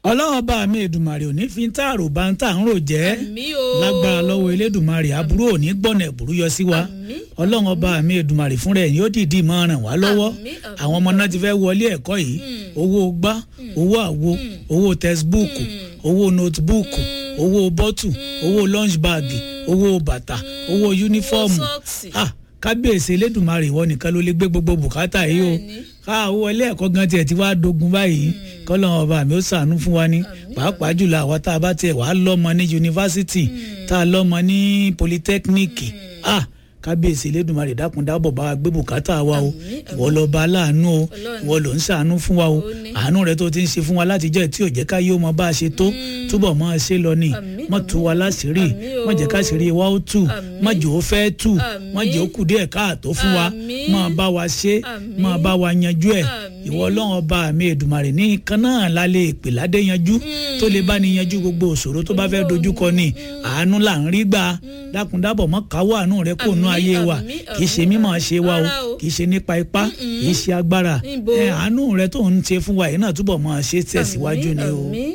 ọlọ́run bá mi èdùmàrè ò ní fi ń tààrò bá ń tà ń rò jẹ́ àmì o lágbára lọ́wọ́ elédùmarè aburú ò ní gbọ́nà ẹ̀bùrú yọ sí wa Àmín. ọlọ́run ọba mi èdùmarè fúnra ẹ̀ yóò dìídì máa ràn wá lọ́wọ́ Àmín, àmín. àwọn ọmọ náà ti fẹ́ wọlé ẹ̀kọ́ yìí owó gbá owó àwo owó tẹsibúùkù owó notebúùkù owó bọ́tù owó lunch bag owó bàtà owó yúnífọ́ọ̀mù sọ́ọ̀sì. ah kábíyèsí elédùnmarè ìwọ nìkan ló lè gbé gbogbo bùkátà yìí o Bẹ́ẹ̀ni. ká owó ilé ẹ̀kọ́ gan tiẹ̀ ti wá dogun báyìí kọ́lọ́n ọba mi ó ṣàánú fún wa ní pàápàá jùlọ àwa tá a bá tiẹ̀ wàá lọ́mọ ní yunifásitì tá a lọ́mọ ní polytechnic ah kábíyèsí elédùnmarè dákun dábọ̀ bá wa gbé bùkátà wa o ìwọ lọ bá aláàánú o Ọlọ́run. ìwọ ló ń ṣàánú fún wa o Ó ní. àánú rẹ tó ti ń ṣe fún wa látijọ́ tí ò jẹ́ ká yóò mọ bá a ṣe tó túbọ̀ mọ́ ẹ ṣe lọ ni Àmín, mọ́ tú wa láṣìírí Àmín o. mọ́ jẹ́ ká ṣìírí wa ó tù Àmín. mọ́ jẹ́ ó fẹ́ tù Àmín. mọ́ jẹ́ ó kù díẹ̀ káàtó fún wa Àmín. mọ́ bá wa ṣe Àmín. mọ́ bá wa yanjú ẹ̀ Àmín. ìwọ ọlọ́run ọba mi èdùmàrè ní kan náà la lè pè ládé yanjú tó lè bá ní yanjú gbogbo òṣòro tó bá fẹ́ dojúkọ ni àánú là ń rí gbà dákúndábọ̀ mọ́ káwọ́ àánú rẹ kò nú Àmín, ayé wa àmín, kì í ṣe àmín, mímọ̀ ṣe wa o rárá o. kì í ṣe nípa ipá kì í ṣe agbára Níbo? ẹ àánú rẹ tó ń ṣe fún wa yìí náà túbọ̀ mọ́ ṣe tẹ̀síwájú ni o. Àmín,